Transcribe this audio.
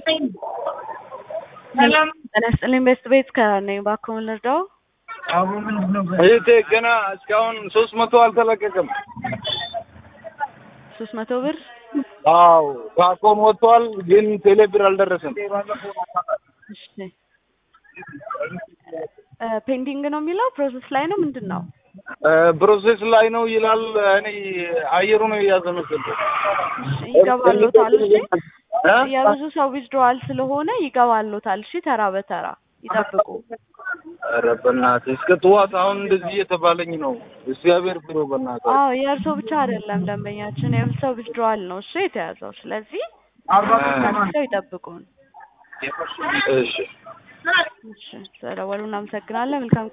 ሰላም ጤና ይስጥልኝ። ቤስት ቤት ከነኝ እባክዎን ልርዳው? እህቴ ገና እስካሁን ሶስት መቶ አልተለቀቀም። ሶስት መቶ ብር አዎ ከአኮን ወጥቷል፣ ግን ቴሌ ብር አልደረሰም። እሺ እ ፔንዲንግ ነው የሚለው ፕሮሰስ ላይ ነው ምንድን ነው? እ ፕሮሴስ ላይ ነው ይላል። እኔ አየሩ ነው የያዘ መሰለኝ። እሺ ይገባሎታል። እሺ እ? የብዙ ሰው ዊዝድሮዋል ስለሆነ ይገባሎታል። እሺ ተራ በተራ ይጠብቁ። ኧረ በእናትህ እስከ ጠዋት አሁን እንደዚህ እየተባለኝ ነው። እግዚአብሔር ብሎ በእናትህ አዎ የእርሶ ብቻ አይደለም ደንበኛችን የብዙ ሰው ዊዝድሮዋል ነው እሺ የተያዘው። ስለዚህ ታግሰው ይጠብቁን። እሺ እሺ ስለደወሉ እናመሰግናለን። መልካም